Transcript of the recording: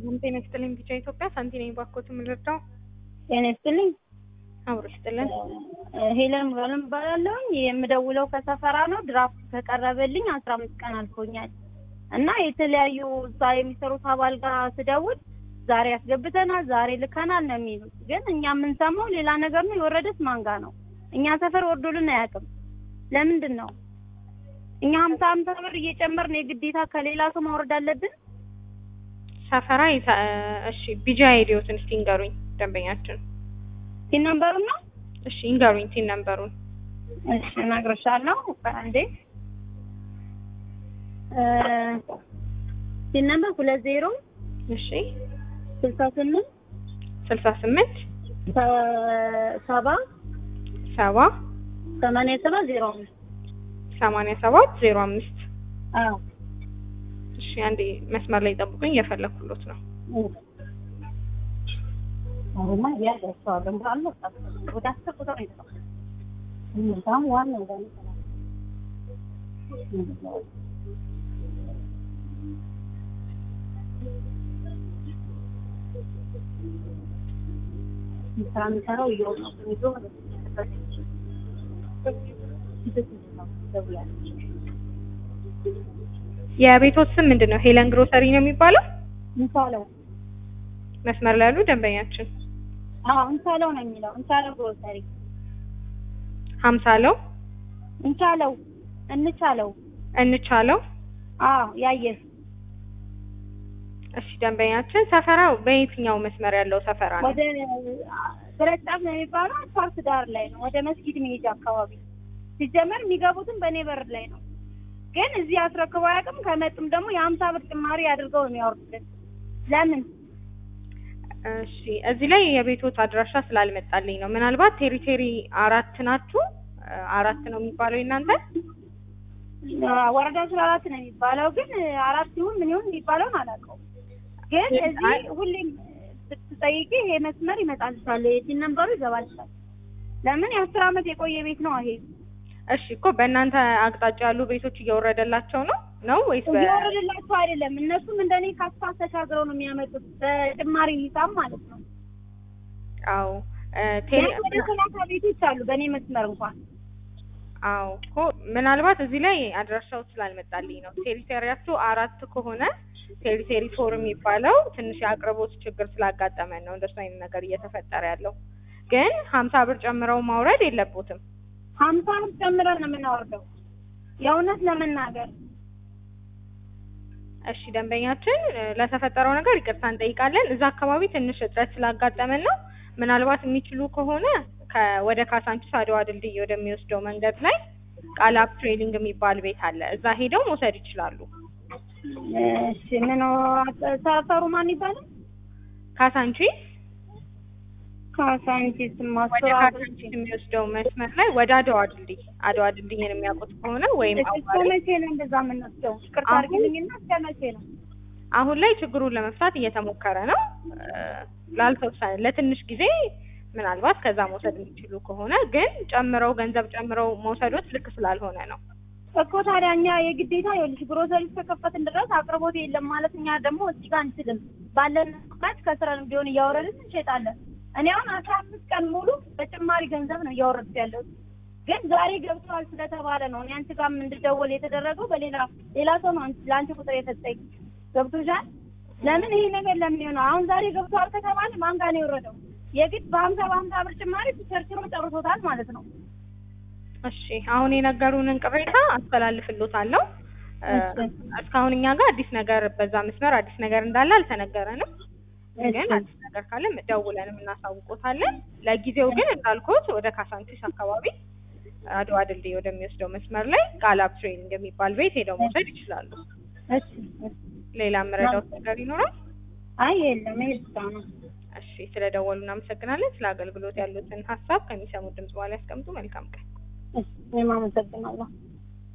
ሰላም ጤና ይስጥልኝ። ቢጫ ኢትዮጵያ ሳንቲ ነኝ። ባኮት የምንረዳው ጤና ይስጥልኝ። አብሮ ይስጥልን። ሄለን ሙሉዓለም እባላለሁ። የምደውለው ከሰፈራ ነው። ድራፍት ከቀረበልኝ አስራ አምስት ቀን አልፎኛል እና የተለያዩ እዛ የሚሰሩት አባል ጋር ስደውል ዛሬ አስገብተናል፣ ዛሬ ልከናል ነው የሚሉት። ግን እኛ የምንሰማው ሌላ ነገር ነው። የወረደስ ማንጋ ነው? እኛ ሰፈር ወርዶልን አያውቅም። ለምንድን ነው እኛ ሀምሳ ሀምሳ ብር እየጨመርን የግዴታ ከሌላ ሰው ማውረድ አለብን? ሰፈራ ይታ- እሺ ቢጃ አይዲዮትን እስቲ እንገሩኝ ደንበኛችን። ሲን ነምበሩ ነው። እሺ እንገሩኝ ቲን ነምበሩን። እሺ እነግርሻለሁ። አንዴ ሲን ነምበር ሁለት ዜሮ እሺ ስልሳ ስምንት ስልሳ ስምንት ሰባ ሰባ ሰማንያ ሰባት ዜሮ አምስት ሰማንያ ሰባት ዜሮ አምስት አዎ እሺ አንዴ መስመር ላይ ጠብቁኝ፣ እየፈለኩሎት ነው። አሁንማ እያደረሰዋል ደግሞ አልመጣም። ወደ አስር ቁጥር ነው የተጻፈው። በጣም ዋናው ጋር ነው የተጻፈው። ስራ የሚሰራው እየወጣ ይዞ የቤቶት ስም ምንድን ነው? ሄለን ግሮሰሪ ነው የሚባለው? እንቻለው መስመር ላይ ያሉ ደንበኛችን አዎ እንቻለው ነው የሚለው እንቻለው ግሮሰሪ ሀምሳለው እንቻለው እንቻለው እንቻለው አዎ ያየህ እሺ ደንበኛችን ሰፈራው በየትኛው መስመር ያለው ሰፈራ ነው? ወደ ብረት ጫፍ ነው የሚባለው አስፋልት ዳር ላይ ነው። ወደ መስጊድ መሄጃ አካባቢ ሲጀመር የሚገቡትም በእኔ በር ላይ ነው። ግን እዚህ አስረክበው አያውቅም። ከመጡም ደግሞ የሀምሳ ብር ጭማሪ አድርገው ነው የሚያወርዱልን። ለምን እሺ እዚህ ላይ የቤቶት አድራሻ ስላልመጣልኝ ነው። ምናልባት ቴሪቴሪ አራት ናችሁ? አራት ነው የሚባለው እናንተ? ወረዳ ስለ አራት ነው የሚባለው። ግን አራት ይሁን ምን ይሁን የሚባለውን አላውቀውም። ግን እዚህ ሁሌም ስትጠይቂ ይሄ መስመር ይመጣልሻል፣ የሲን ነምበሩ ይገባልሻል። ለምን የአስር አመት የቆየ ቤት ነው ይሄ። እሺ እኮ በእናንተ አቅጣጫ ያሉ ቤቶች እየወረደላቸው ነው ነው ወይስ በ እየወረደላቸው አይደለም? እነሱም እንደኔ ከአስፋልት ተሻግረው ነው የሚያመጡት በጭማሪ ሂሳብ ማለት ነው። አዎ እ ቴሌ ቢያንስ ወደ ሰላሳ ቤቶች አሉ በእኔ መስመር እንኳን አዎ እኮ ምናልባት እዚህ ላይ አድራሻው ስላልመጣልኝ ነው። ቴሪቴሪያችሁ አራት ከሆነ ቴሪቴሪ ፎር የሚባለው ትንሽ የአቅርቦት ችግር ስላጋጠመን ነው እንደሱ አይነት ነገር እየተፈጠረ ያለው። ግን ሀምሳ ብር ጨምረው ማውረድ የለቦትም። ሀምሳ ብር ጨምረን ነው የምናወርደው የእውነት ለመናገር እሺ ደንበኛችን እ ለተፈጠረው ነገር ይቅርታ እንጠይቃለን። እዛ አካባቢ ትንሽ እጥረት ስላጋጠመን ነው። ምናልባት የሚችሉ ከሆነ ከ ወደ ካሳንቺስ አድዋ ድልድይ ወደሚወስደው መንገድ ላይ ቃላብ ትሬዲንግ የሚባል ቤት አለ። እዛ ሄደው መውሰድ ይችላሉ። እሺ ምን ሰፈሩ ማን ይባላል? ካሳንቺስ ካሳንቺስ ወደ ማስራ ካሳንቺስ የሚወስደው መስመር ላይ ወደ አድዋ ድልድይ አድዋ ድልድይን የሚያውቁት ከሆነ ወይም እስከ አዋሪ መቼ ነው እንደዛ የምንወስደው? ይቅርታ አሁን- አድርጊልኝና እስከ መቼ ነው? አሁን ላይ ችግሩን ለመፍታት እየተሞከረ ነው። እ ላልተወሰነ ለትንሽ ጊዜ ምናልባት ከዛ መውሰድ የሚችሉ ከሆነ ግን ጨምረው ገንዘብ ጨምረው መውሰዶት ልክ ስላልሆነ ነው። እኮ ታዲያ እኛ የግዴታ ይኸውልሽ ግሮሰሪ እስከከፈትን ድረስ አቅርቦት የለም ማለት እኛ ደግሞ እዚህ ጋር አንችልም። ባለን ማች ከስረን ቢሆን እያወረድን እንሸጣለን። እኔ አሁን አስራ አምስት ቀን ሙሉ በጭማሪ ገንዘብ ነው እያወረድኩ ያለሁት። ግን ዛሬ ገብተዋል ስለተባለ ነው እኔ አንቺ ጋርም እንድደወል የተደረገው በሌላ ሌላ ሰው ነው አንቺ- ለአንቺ ቁጥር የሰጠኝ ገብቶሻል። ለምን ይሄ ነገር ለምን ይሆናል? አሁን ዛሬ ገብተዋል ከተባለ ማን ጋር ነው የወረደው? የግድ በሀምሳ በሀምሳ ብር ጭማሪ ቸርችሮ ጨርሶታል ማለት ነው። እሺ አሁን የነገሩንን ቅሬታ አስተላልፍሎታለሁ። እ እሺ። እስካሁን እኛ ጋር አዲስ ነገር በዛ መስመር አዲስ ነገር እንዳለ አልተነገረንም። ግን እሺ። አዲስ ነገር ካለ ደውለንም እናሳውቆታለን። ለጊዜው ግን እንዳልኩት ወደ ካሳንቺስ አካባቢ አድዋ ድልድይ ወደሚወስደው መስመር ላይ ቃላብ ትሬኒንግ የሚባል ቤት ሄደው መውሰድ ይችላሉ። እሺ እሺ። ሌላ የምረዳውት ነገር ይኖራል? አይ የለም ይሄ ብቻ ነው። እሺ ስለደወሉ እናመሰግናለን። ስለ አገልግሎት ያሉትን ሀሳብ ከሚሰሙት ድምጽ በኋላ ያስቀምጡ። መልካም ቀን። እሺ እኔም አመሰግናለሁ።